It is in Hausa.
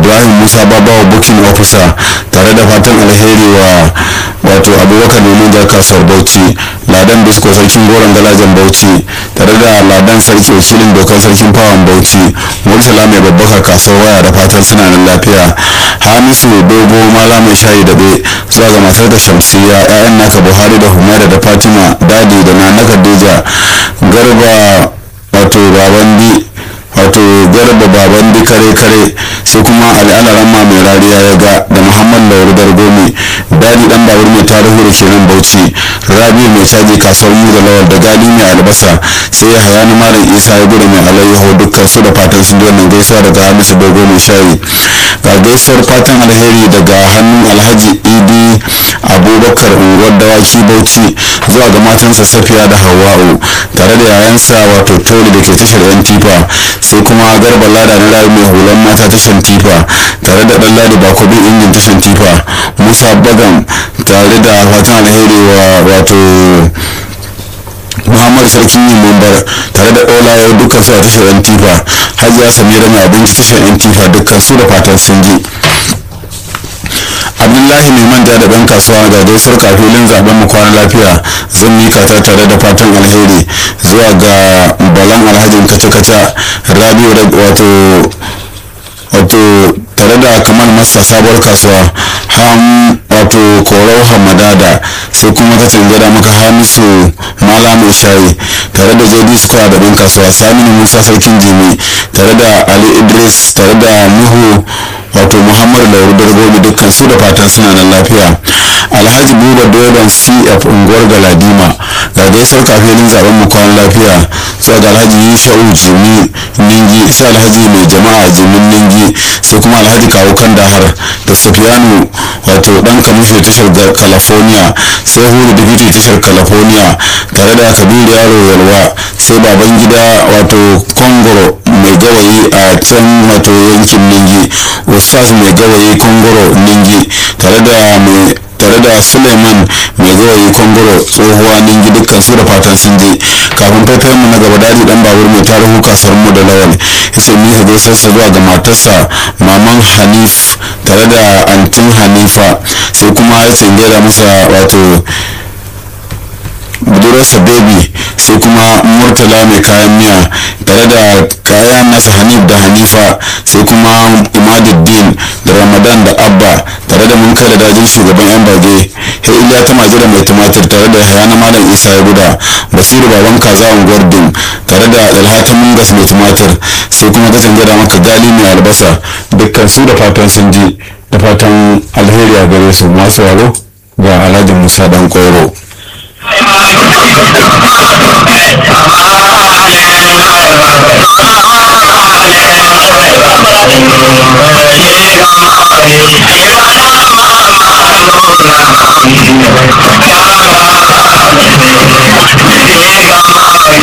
ibrahim musa babawa booking officer tare da fatan alheri wa wato abubakar neman da kasuwar bauchi ladan bisko sarkin goron galajen bauchi tare da ladan sarki wakilin dokar sarkin fawon bauchi murtala mai babbaka kasuwar waya da fatan suna nan lafiya hamisu dogo mala mai shayi daɓe zuwa ga matar da shamsiya 'ya'yan naka buhari da humaira da fatima dadi da nana khadija garba wato babandi wato garba babandi kare kare sai kuma al'alaramma mai rariya ya ga da muhammad lauru dargomi dadi dan babur mai tarihu da kenan bauchi rabi mai caji kasuwar mu da lawal da gali mai albasa sai ya haya malam isa ya gudu mai alayyaho dukkan su da fatan sun wannan gaisuwa daga hamisu dogo mai shayi ga gaisuwar fatan alheri daga hannun alhaji idi abubakar unguwar dawaki bauchi zuwa ga matansa safiya da hawa'u tare da yayansa wato toli da ke tashar yan tifa sai kuma garba lada na rayu mai hulan mata tashar tifa tare da dan ladi bakobin injin tashar tifa musa bagan tare da fatan alheri wa wato muhammad sarkin yin mambar tare da ɗolaye dukkan su a tashar yan tifa hajiya samira mai abinci tashar yan tifa dukkan su da fatan sun ji abdullahi mai manja da ban kasuwa ga gaisuwar kafilin zaben mu kwana lafiya zan mika ta tare da fatan alheri zuwa ga balan alhajin kaca-kaca rabiu da wato wato tare da kamar masa sabuwar kasuwa ham wato korau hamadada sai kuma ka gada maka hamisu mala mai shayi tare da jd square da ban kasuwa saminu musa sarkin jimi tare da ali idris tare da nuhu wato muhammadu lauru dargobi dukkan su da fatan suna nan lafiya alhaji buba doban cf unguwar galadima ga gaisar kafin zaben mu kwan lafiya zuwa ga alhaji yusha'u jimi ningi sai alhaji mai jama'a jimin ningi sai kuma alhaji kawo kan dahar da safiyanu wato dan kamishin tashar california sai hulu dibiti tashar california tare da kabiru yaro yalwa sai baban gida wato kongoro mai gawayi a can wato yankin ningi ustaz mai gawayi kongoro ningi tare da mai tare da suleiman mai gawayi kongoro tsohuwa ningi dukkan su da fatan sun je kafin faifayen mu na gaba dadi dan babur mai tarihu kasuwar mu da lawal ya ce mika gaisarsa zuwa ga matarsa maman hanif tare da antin hanifa sai kuma ya ce gaida masa wato budurarsa baby sai kuma murtala mai kayan miya tare da kayan nasa hanif da hanifa sai kuma imaduddin da ramadan da abba tare da mun kai da dajin shugaban yan bage he iliya ta maji da mai tumatir tare da hayana malam isa ya guda basiru baban kaza unguwar dum tare da dalhata mungas mai tumatir sai kuma kacin gada maka gali mai albasa dukkan su da fatan sun ji da fatan alheri a gare su masu waro ga alhaji musa dan koro Thank you.